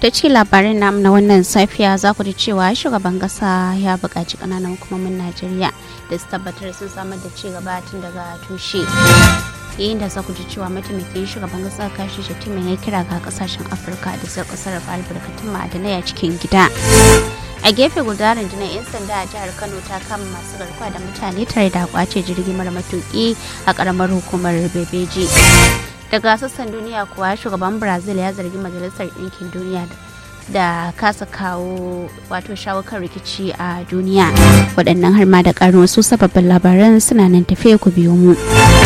ta cikin labarin namu na wannan safiya za ku ji cewa shugaban kasa ya buƙaci ƙananan hukumomin najeriya da su tabbatar sun samar da ci gaba tun daga tushe yayin da za ku ji cewa mataimakin shugaban kasa kashi shatima ya kira ga kasashen afirka da su sarrafa albarkatun ma'adanai a cikin gida a gefe guda rundunar 'yan sanda a jihar kano ta kama masu garkuwa da mutane tare da kwace jirgi mara matuki a karamar hukumar bebeji daga sassan duniya kuwa shugaban brazil ya zargi majalisar ɗinkin duniya da kasa kawo wato shawo kan rikici a duniya waɗannan har ma da ƙarin wasu sababbin labaran suna nan tafiya ku biyo mu